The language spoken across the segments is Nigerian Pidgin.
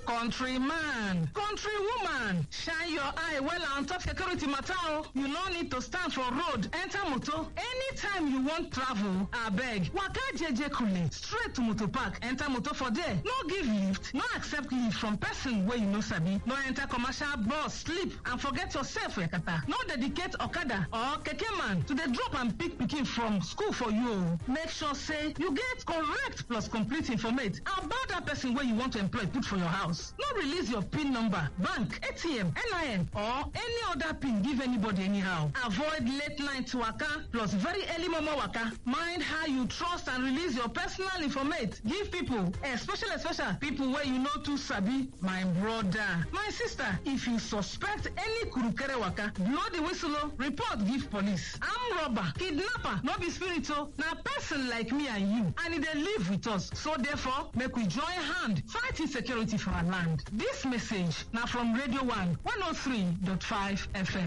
countryman countrywoman shine your eye well on top security matter o you no need to stand for road enter motor anytime you wan travel abeg waka jeje kule straight to motor park enter motor for there no give lift no accept lift from person wey you no sabi no enter commercial bus sleep and forget yourself yakata no dedicate okada or keke man to dey drop and pick pikin from school for you o make sure say you get correct plus complete informate about that person wey you want to employ put for your house no release your pin number bank atm nin or any other pin give anybody anyhow avoid late night waka plus very early momo waka mind how you trust and release your personal informate give people especially especially people wey you no too sabi my brother my sister if you suspect any kurukere waka blow the whistle o report give police arm robber kidnapper no be spirit o na person like me and you and e dey live with us so therefore make we join hand fight insecurity for our land dis message na from radio one one oh three dot five fm.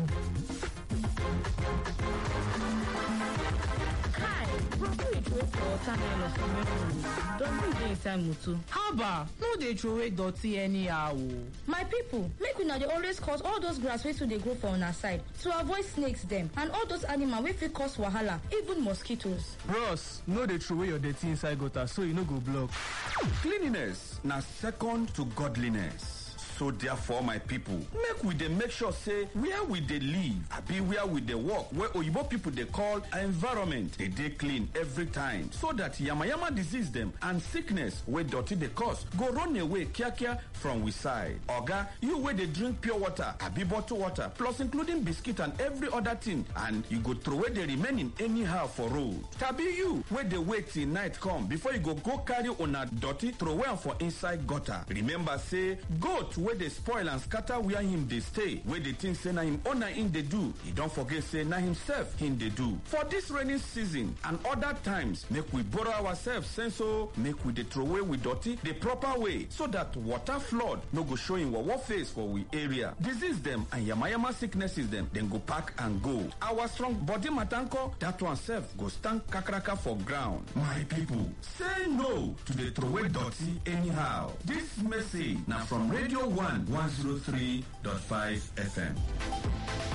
Kai, bro, who you throw for water nylon for main road? Don you dey inside motor? haba no dey throway dirty anyhow o. my people make una dey always cut all those grass wey too dey grow for una side to avoid snakes dem and all those animal wey fit cause wahala even mosquitoes. bros no dey throway your dirty inside gutter so e no go block. Cleanliness na second to godliness. So therefore, my people, make we dey make sure say where we dey live, abi where we dey work, where oyibo people dey call environment, dey dey clean every time, so that yamayama disease dem and sickness wey dirty dey cause go run away kiakia from we side. Oga, you wey dey drink pure water, abi bottled water, plus including biscuit and every other thing, and you go throway the remaining anyhow for road. Tabi you wey dey wait till night come before you go go carry una dirty throway am for inside gutter. Remember say goat wey dey spoil and scatter where him dey stay wey dey think say na him owner him dey do e don forget say na himself him dey do for dis rainy season and other times make we borrow ourselves sense o make we dey throway we dirty the proper way so that water flood no go show him wawa face for we area disease dem and yamayama sicknesses dem dem go pack and go our strong body matanko that one sef go stand kakaraka for ground my people say no to dey throway dirty anyhow dis message na from radio one 103.5 FM.